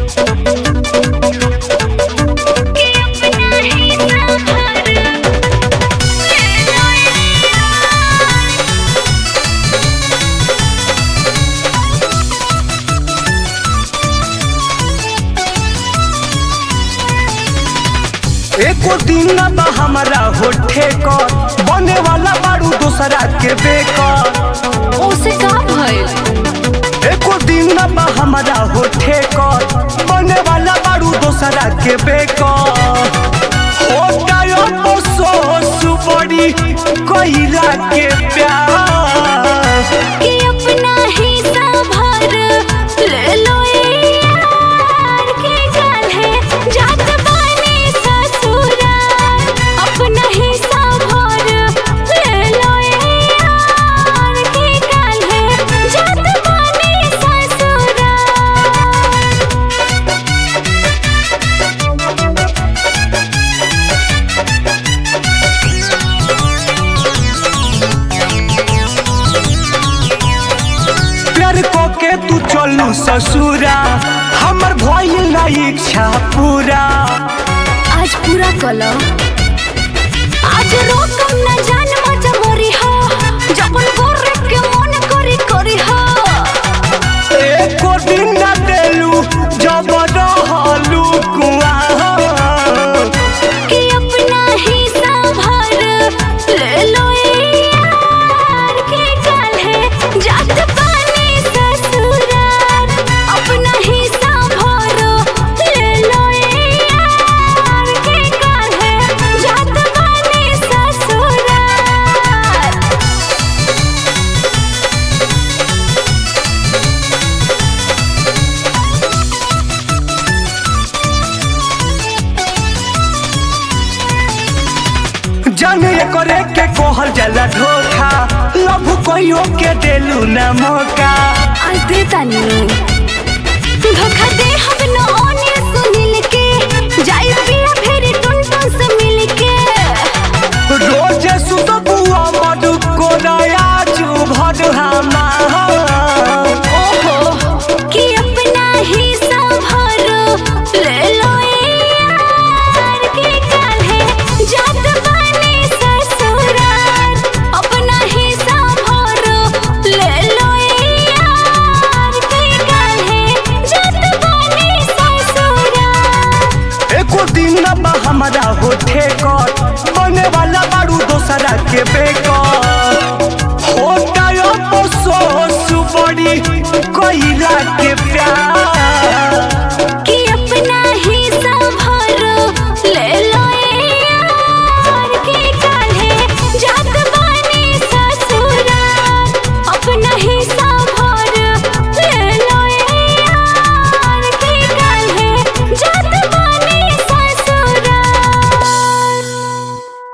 कि अपना ही सफर ले लो यार एको दिन ना बा हमारा होठे कर बने वाला बारू दूसरा के बेकर ओसे का भइल एको दिन ना बा हमारा होठे कर बने वाला बारू दूसरा के बेकर होता यो अफसोस बड़ी कइला के प्यार कि अपना ही सफर ले लो यार के गल है जात बानी ससुराल अपना ही सफर ले लो यार के गल है जात बानी ससुराल प्यार को के तू चलू ससुरा हमर भइल ना इच्छा पूरा आज पूरा कलो आज रोकम न जान मजा मोरी हो जबन गोरे के मन करी करी हो एको दिन ना देलू जब रहलू कुआं कि अपना ही सभर ले लो यार के गल है जात पानी ससुराल अपना ही सभर ले लो यार के गल है जात पानी ससुराल जाने करे के कहल जाला धोखा लभ कहियो के देलू ना मौका आज दे तानी धोखा दे हम न ओने सुनिल के जाई पिया फेरी टुन टुन से मिल के रोज सुत बुआ मधु को नया चू भर ओहो कि अपना ही सभर ले लो यार के गल है जात बानी ससुराल अपना ही सभर ले लो यार के गल है जात बानी ससुराल एको दिन ना बा हमारा होठे कर बने वाला बारू दोसरा के बेकर